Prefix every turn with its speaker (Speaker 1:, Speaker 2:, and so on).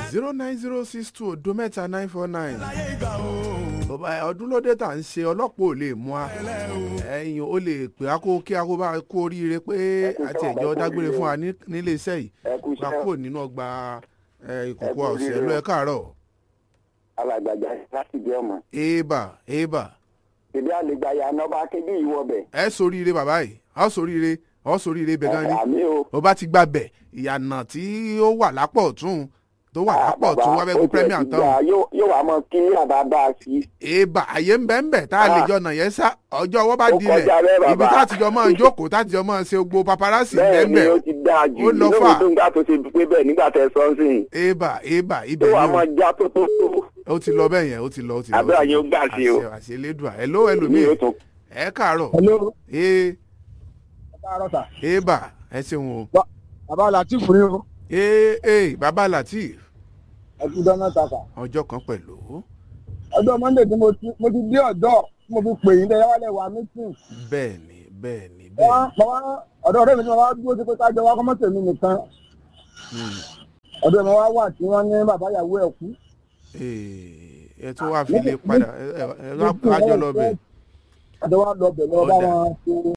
Speaker 1: zero nine zero six two odo mẹ́ta nine four nine. bàbá ọdún lóde tà ń ṣe ọlọ́pàá ò lè mú a ẹ̀yìn ó lè pè á kó kí a kó bá kó oríire pé àti ẹ̀jọ́ dágbére fún wa ní- nílé iṣẹ́ yìí
Speaker 2: ẹ kú
Speaker 1: gba
Speaker 2: iṣẹ́
Speaker 1: kúrò nínú ọgbà ẹ, ìkòkò
Speaker 2: Ẹ kú
Speaker 1: ọ̀sẹ̀
Speaker 2: oríire
Speaker 1: ló
Speaker 2: o.
Speaker 1: ẹ káàárọ̀
Speaker 2: alàgbàjà láti jẹ́ ọmọ
Speaker 1: èèbà èèbà
Speaker 2: ìdí àlegbà ya nọba kébí ìwọbẹ
Speaker 1: ẹ soríire bàbá yìí ọ soríire ọ soríire bẹ̀ gan ni
Speaker 2: àmì o
Speaker 1: ó bá ti gba bẹ̀ ìyànà tí ó wà lápọ̀ ọ̀tún tó wà lápọ̀ ọ̀tún wá fẹ́ kó premier tán o.
Speaker 2: yóò wá mọ kí àbábá sí
Speaker 1: èèbà àyè ń bẹ́ ń bẹ̀ tá a lè
Speaker 2: Ah.
Speaker 1: jọ nà yẹn sá ọjọ́ ọwọ́ bá
Speaker 2: Ó
Speaker 1: dilẹ̀
Speaker 2: kọjá bẹ́ẹ̀, bàbá.
Speaker 1: ibi tá a ti jọ máa jókòó tá a ti jọ máa ṣe gbogbo paparazzi ń bẹ́
Speaker 2: bẹ́ẹ̀
Speaker 1: ń
Speaker 2: ni
Speaker 1: bẹ̀
Speaker 2: ó ti dáa jù
Speaker 1: Ó lọ
Speaker 2: lórí
Speaker 1: fà.
Speaker 2: tó ń gbà tó ṣe pé bẹ́ẹ̀ nígbà tẹ sọ́nsìn
Speaker 1: èèbà èèbà
Speaker 2: tó
Speaker 1: ibẹ̀
Speaker 2: wà
Speaker 1: ni
Speaker 2: mọ
Speaker 1: o.
Speaker 2: já tó tó tó
Speaker 1: ó ti lọ bẹ́ẹ̀ yẹn ó ti lọ ó ti lọ.
Speaker 2: Àdúrà yín ó gbà sí o.
Speaker 1: àṣẹ àṣẹ elédùà ẹ ló
Speaker 2: ní
Speaker 1: ẹlòmíì
Speaker 2: yóò tún
Speaker 1: ẹ káàárọ̀
Speaker 3: hello
Speaker 1: ee
Speaker 3: káàárọ̀ sà
Speaker 1: èèbà ẹ ṣeun o
Speaker 3: bàbá latif ni o
Speaker 1: ee ee bàbá latif
Speaker 3: ẹkú dáná ta sà
Speaker 1: ọjọ́ kan pẹ̀lú
Speaker 3: ọjọ́ monday tí mo ti mo ti dé ọ̀dọ́ tí mo fi pè yín dẹ́ wálé wa meeting
Speaker 1: bẹ́ẹ̀ ni bẹ́ẹ̀ ni
Speaker 3: wọ́n
Speaker 1: bẹ́ẹ̀ ni
Speaker 3: wọ́n ọ̀dọ́ ọ̀rẹ́ mi ni wọ́n wá dúró sí pé ká jọ wá kọ́mọ́tò mi nìkan
Speaker 1: Hmm.
Speaker 3: ọ̀dọ́ mi wá wà tí wọ́n ní bàbá ìyàwó ẹ̀ kú
Speaker 1: Ee, ẹ tún wá fi lè padà ẹ ẹ ẹ rájọ lọ bẹ̀
Speaker 3: ọ̀dọ́ wa lọ bẹ̀ lọ bá wọn ṣe